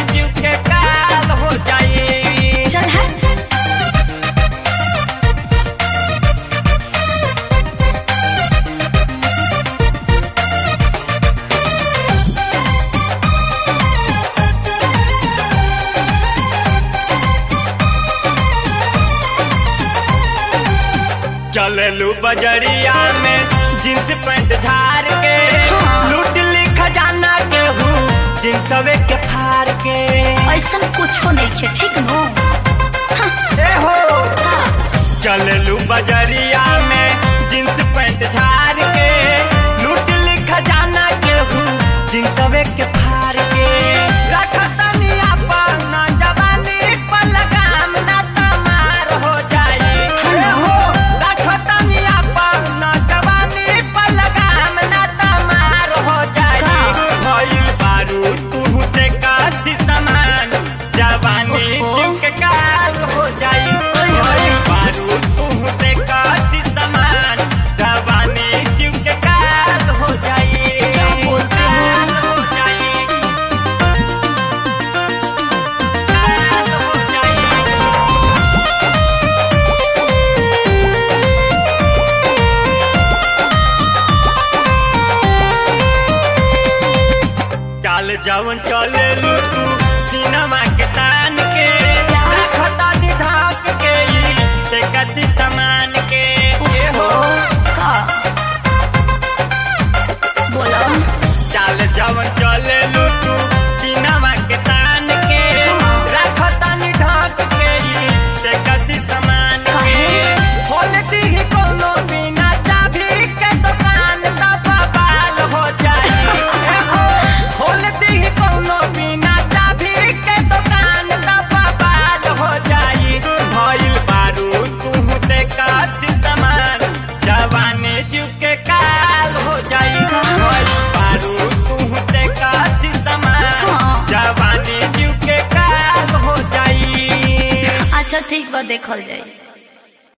जीव के काल हो जाई चल हट चललू बजरिया में जींस पैंट झाड़ के हाँ। लूट ली खजाना के हूँ जींसवे के फाड़ के ऐसा कुछो नहीं खे ठीक नो ए हो चललू बजरिया में जींस पैंट झाड़ के लूट ली खजाना के हूँ जींसवे के फाड़ के रखतनी अपन जवानी पर लगाम ना तमार हो जाई ए हो रखतनी अपन जवानी पर लगाम ना तमार हो जाई का? भइल बारू तू से कासी समान जवानी ओहो। जीव के काल हो जाई ओए होए। भइल बारू तू से कासी समान जवानी जीव के काल हो जाई क्या बोलते हो? काल हो जाई काल हो जाई चाल जवन चले लू तू सिनेमा के तान के रखता ढाक के ई से कति समान के ए हो का बोलो चाल जवन चले लू तू सिनेमा के तान के रखता ढाक के ई से कति समान के काहे? खोल दी कोनो बिना चाभी के दुकान तब बाल हो जाई ए हो खोल दी कोनो बिना चाभी के दुकान तब बाल हो जाई भइल बारू तू से कासी समान जवानी जीव के काल हो जाई भइल बारू तू से कासी समान हाँ। जवानी जीव के काल हो जाई अच्छा ठीक बा देखल जाई